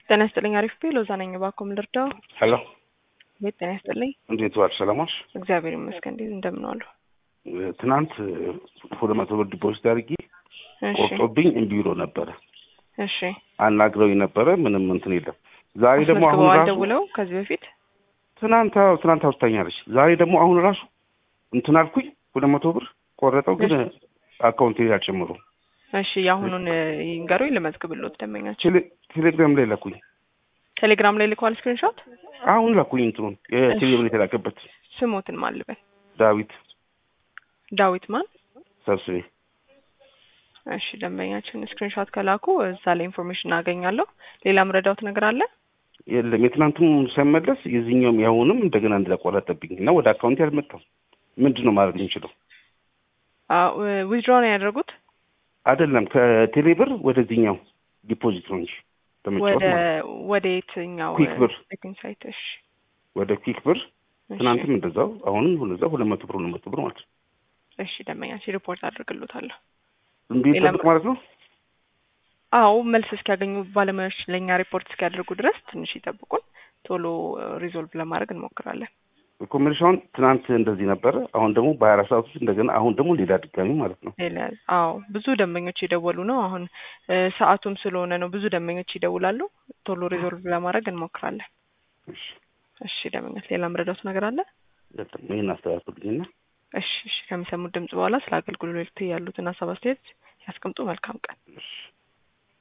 ጤና ይስጥልኝ። አሪፍ ቤ ሎዛ ነኝ። እባክዎ ምን ልርዳው? ሄሎ ቤት ጤና ይስጥልኝ። እንዴት ዋልሽ? ሰላም ዋልሽ? እግዚአብሔር ይመስገን። እንዴት እንደምን ዋሉ? ትናንት ሁለት መቶ ብር ዲፖዚት አድርጌ እሺ ቆርጦብኝ እምቢ ብሎ ነበረ። እሺ። አናግረውኝ ነበረ። ምንም እንትን የለም። ዛሬ ደግሞ አሁን አስመዝግበዋል ራሱ ደውለው ከዚህ በፊት ትናንት አዎ፣ ትናንት አውርታኛለች። ዛሬ ደግሞ አሁን ራሱ እንትን አልኩኝ ሁለት መቶ ብር ቆረጠው፣ ግን አካውንት አልጨምሩ እሺ። የአሁኑን ይንገሩኝ ልመዝግብልዎት። ደንበኛቸው ቴሌግራም ላይ ላኩኝ። ቴሌግራም ላይ ልከዋል ስክሪንሾት። አሁን ላኩኝ እንትኑን የቴሌብር የተላከበት ስሞትን ማን ልበል? ዳዊት ዳዊት ማን? ሰብስቤ እሺ ደንበኛችን ስክሪንሾት ከላኩ እዛ ላይ ኢንፎርሜሽን አገኛለሁ። ሌላ ምረዳውት ነገር አለ? የለም የትናንቱም ሳይመለስ የዚህኛውም ያሁንም እንደገና እንደቆረጠብኝ እና ወደ አካውንት ያልመጣም ምንድን ነው ማድረግ የምችለው? ዊዝድሮ ነው ያደረጉት አይደለም ከቴሌብር ወደዚህኛው ዲፖዚት ነው እንጂ ለመጫወት ወደ ማለት ነው። ወደ የትኛው ኩዊክ ብር ቤቲንግ ሳይት? እሺ ወደ ኩዊክ ብር እሺ። ትናንትም እንደዛው አሁንም እንደዛው ሁለት መቶ ብር ሁለት መቶ ብር ማለት ነው። እሺ ደንበኛችን ሪፖርት አድርግልዎታለሁ። እንዴ ሌላ ጠብቅ ማለት ነው። አዎ መልስ እስኪያገኙ ባለሙያዎች ለእኛ ሪፖርት እስኪያደርጉ ድረስ ትንሽ ይጠብቁን። ቶሎ ሪዞልቭ ለማድረግ እንሞክራለን። ኮሜርሻውን ትናንት እንደዚህ ነበረ። አሁን ደግሞ በሀያ አራት ሰዓት ውስጥ እንደገና አሁን ደግሞ ሌላ ድጋሚ ማለት ነው። ሌላ አዎ ብዙ ደንበኞች የደወሉ ነው። አሁን እ ሰዓቱም ስለሆነ ነው ብዙ ደንበኞች ይደውላሉ። ቶሎ ሪዞልቭ ለማድረግ እንሞክራለን። እሺ እሺ ደንበኞች ሌላ ምረዳት ነገር አለ? የለም ይህን አስተካክሉልኝና እሺ እሺ ከሚሰሙት ድምጽ በኋላ ስለ አገልግሎት ያሉትን ሀሳብ አስተያየት ያስቀምጡ። መልካም ቀን። እሺ